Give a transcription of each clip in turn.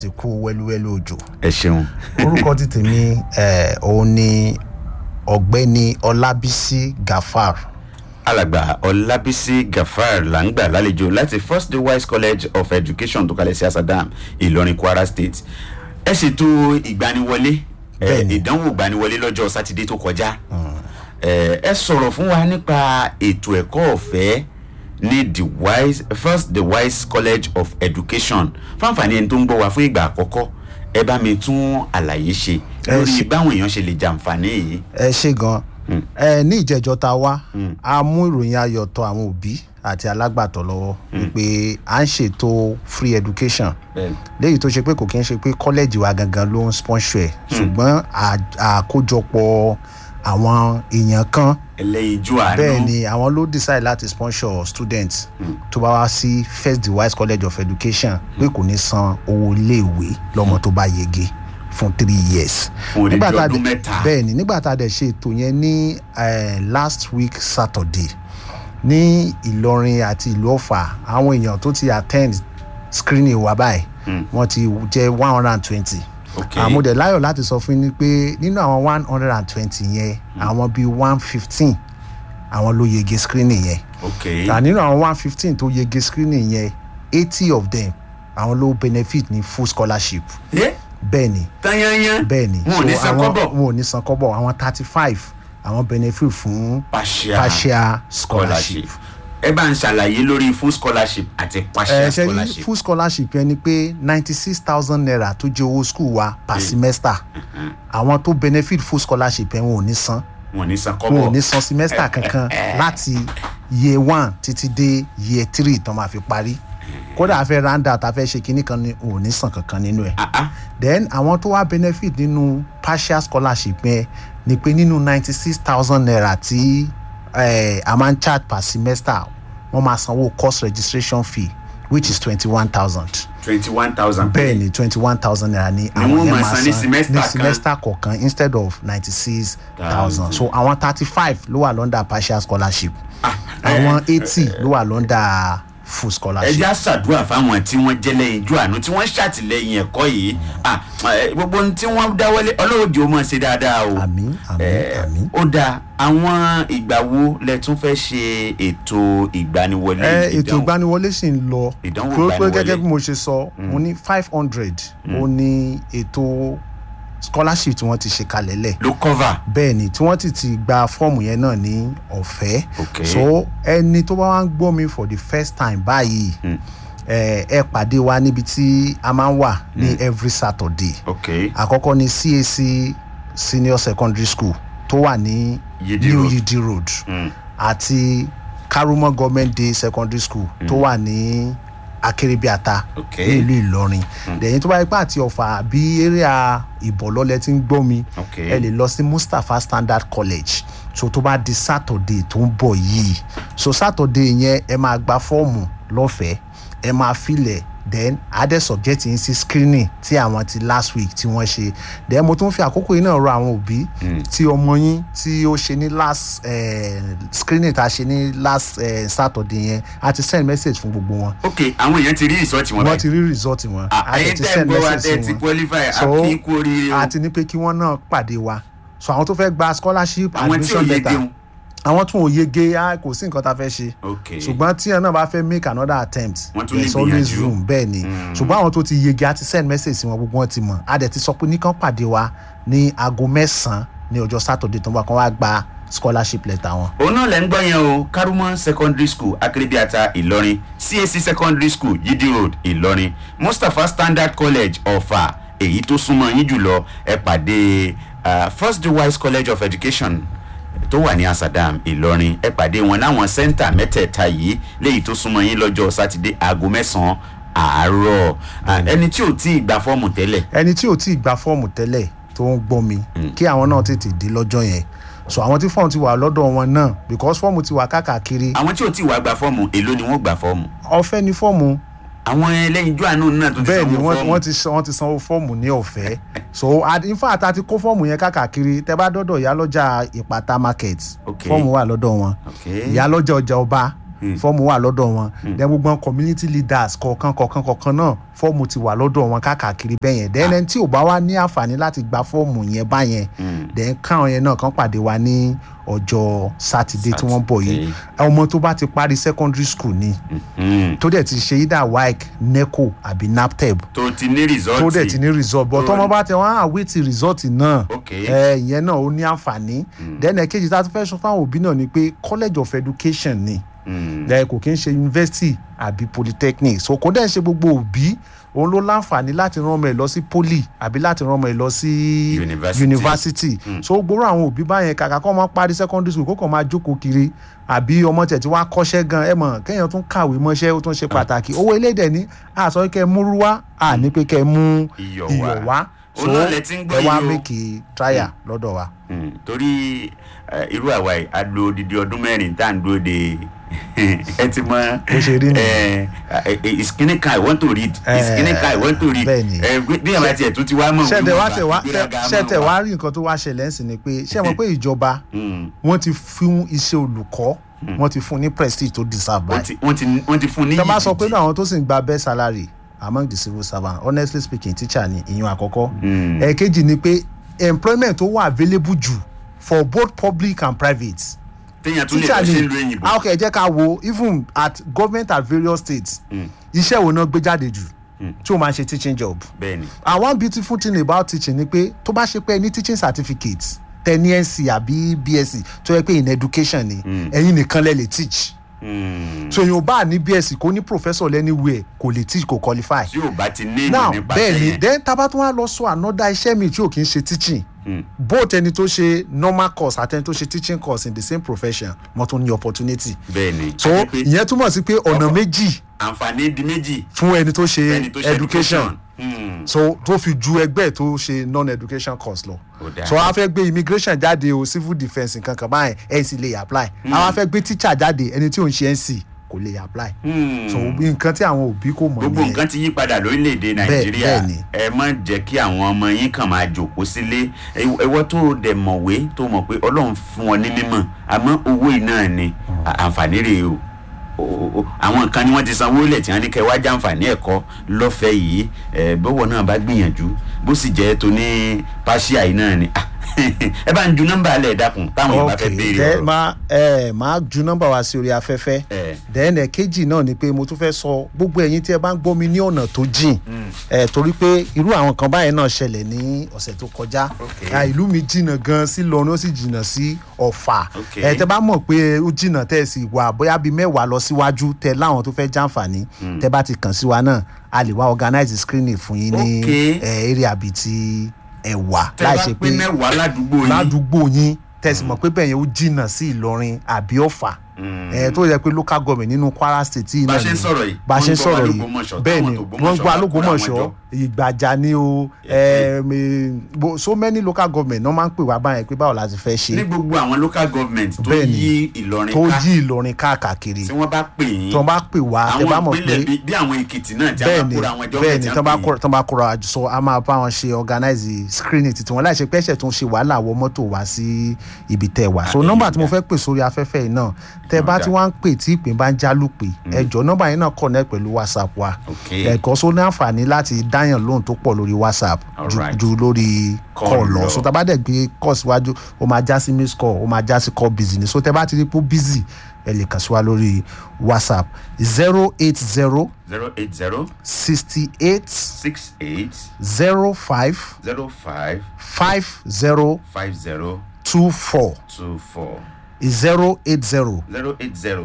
ti kú wẹ́lúwẹ́lú òjò ẹ ṣeun. orúkọ ti tèmi ẹ̀ òun ni ọ̀gbẹ́ni ọlábísí gafar alàgbà ọlábísí gafar là ń gbà lálejò láti first day wise college of education tó kalẹ̀ sí asadam ìlọrin kwara state ẹ ṣètò ìgbaniwọlé ẹ, Bẹ́ẹ̀ni. ìdánwò ìgbaniwọlé lọ́jọ́ sátidé tó kọjá ẹ ẹ sọ̀rọ̀ fún wa nípa ètò ẹ̀kọ́ ọ̀fẹ́ ní the wise first the wise college of education fáǹfààní ẹni tó ń gbọ́ wa fún ìgbà àkọ́kọ́ ẹ bá mi tún àlàyé ṣe Ẹ lórí ṣe- báwọn èèyàn ṣe lè jàǹfààní yìí. ẹ ṣe gan ẹ ní ìjẹjọ ta wá a mú ìròyìn ayọ̀ tọ̀ àwọn òbí àti alágbàtọ́ lọ́wọ́ wípé à ń ṣètò free education Bẹ́ẹ̀ni. léyìí tó ṣe pé kò kí ń ṣe pé kọ́lẹ́jì wa gangan ló ń sponsor ẹ̀ ṣùgbọ́n à- àkójọpọ̀ àwọn èèyàn kan ẹlẹ́yinjú àánú. bẹ́ẹ̀ ni àwọn ló decide láti sponsor student tó bá wá sí first device college of education pé kò ní san owó iléèwé lọ́mọ tó bá yege fún three years. Fún odidi Nígbà tá a ọdún dẹ̀- mẹ́ta. bẹ́ẹ̀ ni nígbà tá a dẹ̀ ṣe ètò yẹn ní eh, last week saturday ní ìlọrin àti ìlú ọ̀fà àwọn èèyàn tó ti attend screening wa báyìí wọ́n ti jẹ́ one hundred and twenty Ok. àmúdẹ̀ láyọ̀ láti sọ fún yín pé nínú àwọn one hundred and twenty yẹn àwọn bíi one fifteen àwọn ló yege screening yẹn ok ta nínú àwọn one fifteen tó yege screening yẹn eighty of them àwọn ló benefit ní full scholarship ẹ bẹ́ẹ̀ ni tanyanyan bẹ́ẹ̀ ni wọn ò ní san àwọn- kọ́bọ̀ wọn ò ní san kọ́bọ̀ àwọn thirty five àwọn benefit fún partial partial scholarship. ẹ bá ń ṣàlàyé lórí full scholarship àti partial ẹ ṣe rí scholarship full scholarship yẹn ni pé ninety six thousand naira tó jẹ́ owó school wa per semester àwọn tó benefit full scholarship yẹn wọn ò ní san wọn ò ní san wọn ò kọ́bọ̀ ní san semester kankan láti year one títí dé year three tán máa fi parí kódà a fẹ́ round out a fẹ́ ṣe kinní kan ní wọn ò ní san kankan nínú ẹ̀ Ah, ah. then àwọn tó wá benefit nínú partial scholarship yẹn ni pé nínú ninety six thousand naira tí eh, a máa ń charge per semester wọ́n máa sanwó course registration fee which is twenty one thousand twenty one thousand bẹ́ẹ̀ ni twenty one thousand naira ni wọ́n máa san ní semester ní kan. semester kọ̀ọ̀kan instead of ninety six thousand so àwọn thirty five ló wà lọ́ndà partial scholarship àwọn eighty ló wà lọ́ndà full ẹ scholarship. jẹ́ àṣàdúrà fáwọn tí wọ́n jẹ́ lẹ́yìn ijó àánú tí wọ́n ṣàtìlẹ́yìn ẹ̀kọ́ yìí Ah, eh, gbogbo ohun tí wọ́n dáwọ́lé ọlọ́wọ́ jẹ́ ó mọ̀ ṣe dáadáa o àmín àmín Eh, àmín. ó dáa àwọn ìgbà wo lẹ tún fẹ́ ṣe ètò ìgbaniwọlé ẹ ètò ìdánwò? ìgbaniwọlé sì ń lọ Ìdánwò tó pé ìgbaniwọlé. gẹ́gẹ́ bí mo ṣe sọ mo ní five hundred ó ní ètò scholarship tí wọ́n ti ṣe kalẹ̀ lẹ̀ ló cover bẹ́ẹ̀ ni tí wọ́n ti ti gba fọ́ọ̀mù yẹn náà ní ọ̀fẹ́ Ok. so ẹni tó bá wá ń gbọ́ mi for the first time báyìí ẹ ẹ pàdé wa níbi tí a máa ń wà ní every saturday ok àkọ́kọ́ ní cac senior secondary school tó wà ní Yidi new Road. yidi road àti karumo government day secondary school tó wà ní akérèbíàta Ok. ní ìlú ìlọrin lẹ́yìn tó bá yẹ pé àti ọ̀fà àbí area ìbọ̀lọ́lẹ̀ tí ń gbọ́ mi Ok. ẹ lè lọ sí mustapha standard college so tó bá di saturday tó ń bọ̀ yìí so saturday yẹn ẹ máa gba fọ́ọ̀mù lọ́fẹ̀ẹ́ ẹ máa filẹ̀ then adé subject yín sí screening tí àwọn ti last week tí wọ́n ṣe then mo tún fi àkókò yìí náà rọ àwọn òbí tí ọmọ yín tí ó ṣe ní last eh, screening tá a ṣe ní last eh, saturday yẹn a ti send message fún gbogbo wọn ok àwọn èèyàn ti rí ìsọ́ọ̀tì wọn wọ́n báyìí ti rí result wọn a ayé dẹ̀ ti tẹ́ send gbọ́ wa message tẹ́ sí ti wọn qualify so àfi kú oríire o àti ní pé kí wọ́n náà pàdé wa so àwọn tó fẹ́ gba scholarship àwọn tí ò admission yege letter wọn. àwọn tún ò yege ah, kò sí nǹkan tá a fẹ́ ṣe ok ṣùgbọ́n tí ẹ̀ náà bá fẹ́ make another attempt Wọ́n tún lè there's always gbìyànjú. room bẹ́ẹ̀ ni ṣùgbọ́n àwọn tó ti yege á ti send message sí wọn gbogbo wọn ti mọ̀ a dẹ̀ ti sọ pé nìkan pàdé wa ní aago mẹ́sàn-án ní ọjọ́ saturday tó ń bọ̀ kán wá gba scholarship letter wọn. òun náà lẹ ń gbọ́ yẹn o karumọ secondary school akérèbíàta ìlọrin cac secondary school yidi road ìlọrin mustapha standard college ọ̀fà èyí tó súnmọ́ yín jùlọ ẹ pàdé ah, first wise college of education tó wà ní asadam ìlọrin ẹ pàdé wọn láwọn sẹ́ńtà mẹ́tẹ̀ẹ̀ta yìí léyìí tó súnmọ́ yín lọ́jọ́ sátidé aago mẹ́sàn-án àárọ̀ Ah, ẹni tí ò tí ì gba fọ́ọ̀mù tẹ́lẹ̀ ẹni tí ò tí ì gba fọ́ọ̀mù tẹ́lẹ̀ tó ń gbọ́ mi kí àwọn náà tètè dé lọ́jọ́ yẹn so àwọn tí fọ́ọ̀mù ti wà lọ́dọ̀ wọn náà because fọ́ọ̀mù ti wà káàkiri àwọn tí ò tí ì wá gba fọ́ọ̀mù èló ni wọ́n gba fọ́ọ̀mù ọ̀fẹ́ ni fọ́ọ̀mù àwọn ẹlẹ́yinjú àánú náà tó ti bẹ́ẹ̀ ni sanwó wọ́n fọ́ọ̀mù wọ́n ti san- wọ́n ti sanwó fọ́ọ̀mù ní ọ̀fẹ́ so ad- in fact a ti kó fọ́ọ̀mù yẹn káàkiri tẹ bá dọ́dọ̀ ìyálọ́jà ìpàtà market Ok. fọ́ọ̀mù wà lọ́dọ̀ wọn Okay. ìyálọ́jà ọjà ọba fọ́ọ̀mù wà lọ́dọ̀ wọn then gbogbo àwọn community leaders kọ̀ọ̀kan kọ̀ọ̀kan kọ̀ọ̀kan náà fọ́ọ̀mù ti wà lọ́dọ̀ wọn káàkiri bẹ́ẹ̀ yẹn then ẹni tí ò bá wá ní àǹfààní láti gba fọ́ọ̀mù yẹn báyẹn then káwọn yẹn náà kàn pàdé wa ní ọjọ́ sátidé tí wọ́n bọ̀ yìí ọmọ tó bá ti parí secondary school ni Mm. tó dẹ̀ ti ṣe either waec neco àbí naptep tó ti ní result tó dẹ̀ ti ní result but tó- tọ́mọ bá tẹ wọ́n á àwítì result náà Okay. ẹ ìyẹn náà ó ní àǹfààní then ẹ̀kejì tá a tún fẹ́ sọ fáwọn òbí náà ni pé college of education ni Mm. ẹ kò kí ń ṣe university àbí polytechnic so kò dẹ̀ ṣe gbogbo òbí òun ló láǹfààní láti rán ọmọ ẹ lọ sí poly àbí láti rán ọmọ ẹ lọ sí University. university so gbogbo àwọn òbí báyẹn kàkà kọ́ ọmọ parí secondary school kó kàn máa jókòó kiri àbí ọmọ tẹ̀ tí wàá kọ́ṣẹ́ gan ẹ mọ̀ kéèyàn tún kàwé mọ́ṣẹ́ ó tún ṣe pàtàkì owó elédè ní àsọ kẹ́ ẹ múrú wá à ní pé kẹ́ ẹ mú Iyọ̀ iyọ̀ wá. wá so Òun náà lẹ ti ń gbọ́ ẹ wá yìí o. mẹ́kì trial lọ́dọ̀ wa. Mm. torí eh, irú àwa yìí a lo odidi ọdún mẹ́rin tá à ń dúró de ẹ ti mọ Bó ṣe rí nìyẹn. eh, eh, eh, ìsìnkínní kan i want to read Eh, ìsìnkínní kan i want to read bẹ́ẹ̀ ni. Eh, bí àwọn àti ẹ̀tún ti wá mọ̀ ṣẹ̀tẹ̀ wá tẹ̀ wá ìgbéraga ṣẹ̀tẹ̀ mọ̀ wá rí nǹkan tó wá ṣẹlẹ̀ ń sìn ni pé ṣé mọ̀ pé ìjọba Mm. wọ́n ti fún iṣẹ́ olùkọ́ wọ́n ti fún ní prestige tó deserve wọ́n báyìí. ti- wọ́n ti wọ́n ti fún ní tọ́ bá sọ pé yìí náà àwọn tó sì ń gba best salary among the civil servants honestly speaking teacher ni ìyún àkọ́kọ́. Mm. ẹ̀ẹ̀kejì ni pé employment tó wà available jù for both public and private. téèyàn tún lè teacher lọ sí ni ìlú òyìnbó ah, okay ẹ jẹ́ ká wo even at government at various states iṣẹ́ wo náà gbé jáde jù tí o máa ń ṣe teaching job. bẹ́ẹ̀ ni and one beautiful thing about teaching ni pé tó bá ṣe pé ẹ ní teaching certificate tẹ ní nc àbí bsc tó yẹ pé in education ni ẹ̀yin nìkan lẹ lè teach Mm. so èèyàn bá ní bsc kó ní professor lẹ́niwẹ̀ kò lè teach kò qualify tí ò bá ti ní ìmọ̀ now nípa bẹ́ẹ̀ ni sẹ́yìn then tábà tún wá lọ sọ another iṣẹ́ mi tí ò kí ń ṣe teaching both ẹni tó ṣe normal course àti ẹni tó ṣe teaching course in the same profession wọ́n tún ní opportunity bẹ́ẹ̀ ni so Àti pé ìyẹn túmọ̀ sí pé ọ̀nà méjì àǹfààní di méjì fún ẹni tó ṣe ẹni tó ṣe education Mm. so tó fi ju ẹgbẹ́ tó ṣe non-education course lọ Ó dáa. so a fẹ́ gbé immigration jáde o civil defence nǹkan kan báyìí nc lè apply a wá fẹ́ gbé teacher jáde ẹni tí ò ń ṣe nc kò lè apply Mm. so nǹkan tí àwọn òbí kò mọ̀ gbogbo nǹkan ti yí padà lórílẹ̀‐èdè nàìjíríà bẹ́ẹ̀ ni. ẹ má jẹ́ kí àwọn ọmọ yín kàn máa jòkó sílé Ẹ- ẹwọ́ tó dẹ̀ mọ̀wé tó mọ̀ pé ọlọ́run fún wọn ní mímọ̀ àmọ́ owó yìí náà ni à- àǹfààní rèé o O- o- o- àwọn nǹkan ni wọ́n ti sanwó lẹ̀ tí wọ́n ní kẹ́ wá jàǹfààní ẹ̀kọ́ lọ́fẹ̀ẹ́ yìí ẹ bọ́wọ́ náà bá gbìyànjú bó sì jẹ́ tó ní pàṣíà yìí náà ni Ah, ẹ bá ń ju nọ́mbà alẹ́ dákun táwọn yóò bá fẹ́ ok béèrè then ọ̀rọ̀ máa ẹ máa ju nọ́mbà wa sí orí afẹ́fẹ́ ẹ then ẹ̀kejì náà ni pé mo tún fẹ́ sọ gbogbo ẹ̀yin tí ẹ bá ń gbọ́ mi ní ọ̀nà tó jìn ẹ torí pé irú àwọn kan báyìí náà ṣẹlẹ̀ ní ọ̀sẹ̀ tó kọjá Ok. Ah, ìlú mi jìnnà gan sí lọrin ó sì jìnnà sí ọ̀fà Ok. ẹ tẹ bá mọ̀ pé ó jìnnà tẹ́ ẹ sì wà bóyá bíi mẹ́wàá lọ síwájú tẹ láwọn tó fẹ́ jàǹfààní tẹ bá ti kàn sí wa náà a lè wá organize screening fún yín ní Ok. ẹ area bíi ti ẹ̀wà tẹ bá pé mẹ́wàá ládùúgbò yín ládùúgbò yín tẹ̀sí mọ̀ pé bẹ́ẹ̀ yẹn ó jìnnà sí ìlọrin àbí ọ̀fà ẹ̀ tó yẹ pé local government nínú kwara state yìí Bá náà ṣe ń ni sọ̀rọ̀ yìí, bá ṣe ń wọ́n ń gbọ́ sọ̀rọ̀ wa yìí l'Ógbómọ̀ṣọ́, bẹ́ẹ̀ táwọn ni t'Ògbómọ̀ṣọ́ wọ́n ń gbọ́ bá kóra wọn alógbómọ̀ṣọ́ jọ. ìgbàjà ni o ẹ̀ẹ́m, eh, bo- so many local government náà máa ń pè wá báyẹn pé báwo la ti fẹ́ ní ṣe gbogbo àwọn local government tó Bẹ́ẹ̀ ni. yí ìlọrin tó ká yí ìlọrin káàkiri tí wọ́n bá pè yín tí wọ́n bá pè wá tẹ bá àwọn mọ̀ ìpínlẹ̀ pé bí- bí àwọn èkìtì náà tí a bẹ́ẹ̀ bá ni kóra àwọn ẹjọ́ bẹ́ẹ̀ ni tí tán bá kóra tán bá kóra àjò sọ a máa bá wọn ṣe organize screening títí wọn láì ṣe pẹ́ṣẹ̀ tó ń ṣe wàhálà wọ mọ́tò wá sí ibi tẹ́ wà so Ah, nọ́mbà èyí tí mo dá. fẹ́ pè sórí afẹ́fẹ́ yìí náà tẹ́ bá dá. tí wọ́n ń pè tí ìpín bá ń jálùpè ẹjọ́ nọ́mbà yìí náà connect pẹ̀lú whatsapp wa Ok. ẹ̀kọ́ só ní àǹfààní láti dáyàn lóhùn tó pọ̀ lórí whatsapp ju- Alright. ju lórí Call call lọ. lọ so tá a bá dẹ̀ gbé call síwájú ó máa já sí miss call ó máa já sí call busy ni so tẹ́ bá ti rí pé busy ẹ lè kàn sí wa lórí whatsapp zero eight zero zero eight zero sixty eight six eight zero five zero five five zero five zero two four two four zero eight zero zero eight zero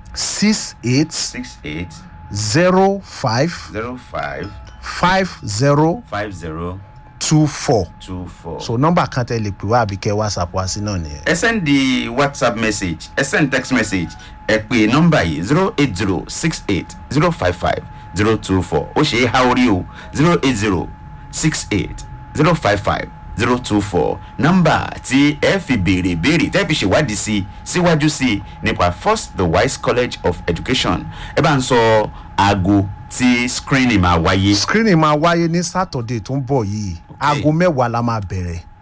six eight six eight zero five zero five five zero five zero two four two four. so nọ́mbà kan tẹ lè pè wá àbí kẹ whatsapp wá sí náà nìyẹn. ẹ send the whatsapp message ẹ send text message ẹ pè nọ́mbà yìí zero eight zero six eight zero five five zero two four ó ṣe é há orí o zero eight zero six eight zero five five zero two four nọ́mbà tí ẹ fi béèrè béèrè tẹ́ fi ṣèwádìí sí síwájú sí nípa first the wise college of education ẹ bá ń sọ aago tí screening máa wáyé screening máa wáyé ní saturday tó ń bọ̀ yìí aago mẹ́wàá la máa bẹ̀rẹ̀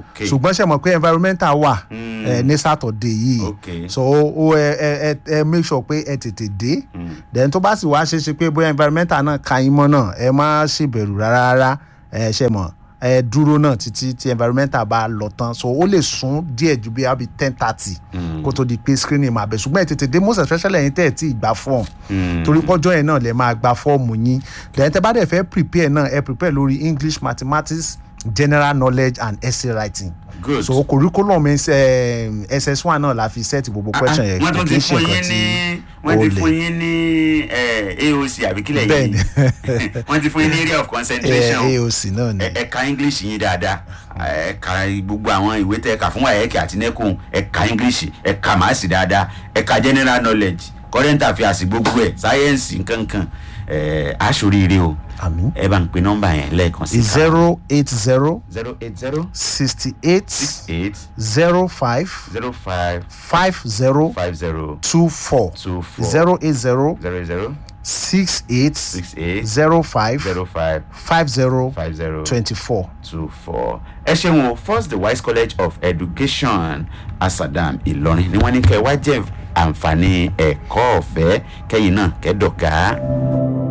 Okay. ṣùgbọ́n ṣe mọ̀ pé environmental wà ẹ ní saturday yìí Okay. so ó ẹ ẹ ẹ ẹ make sure pé ẹ tètè dé then tó bá sì wá ṣe é ṣe pé bóyá environmental náà ka yín mọ́ náà ẹ má ṣèbẹ̀rù rárá rárá ẹ ṣe mọ̀ ẹ dúró náà títí tí environmental bá lọ tán so ó lè sún díẹ̀ ju bí abi ten thirty kó tó di pé screening máa bẹ̀ ṣùgbọ́n ẹ tètè dé most especially ẹ̀yin tẹ̀ ẹ̀ tí ì gba form torí pọ́jọ́ yẹn náà lè máa gba fọ́ọ̀mù yín then tẹ́ bá dẹ̀ fẹ́ prepare náà ẹ prepare lórí english mathematics general knowledge and essay writing Good. so curriculum is, eh, ss one náà la fi set gbogbo question yẹn wọ́n tún ti kì í ṣe fún nǹkan yín ní tí wọ́n ó ti le. fún yín ní eh, aoc àbí kílẹ̀ yìí Bẹ́ẹ̀ni. wọ́n ti fún yín ní area of Eh, concentration aoc náà ni ẹ ẹ ka english yín dáadáa ẹ ka gbogbo àwọn ìwé tẹ ẹ kà fún wáyẹ̀kì àti nẹ́kùn ẹ ka english ẹ ka màásì dáadáa ẹ ka general knowledge current affairs gbogbo ẹ sáyẹ́nsì nkankan ẹ aṣoríire o àmì ẹ bá ń pe nọ́mbà yẹn lẹ́ẹ̀kan sí zero eight zero zero eight zero sixty eight eight zero five zero five five zero five zero two four two four zero eight zero zero zero six eight six eight zero five zero five five zero five zero twenty four. two four. ẹ ṣeun o first the wise college of education asadam ìlọrin ni wọ́n ní kẹ́ ẹ wá jẹ́ àǹfààní ẹ̀kọ́ ọ̀fẹ́ kẹ́yìn náà kẹ́dọ̀gá.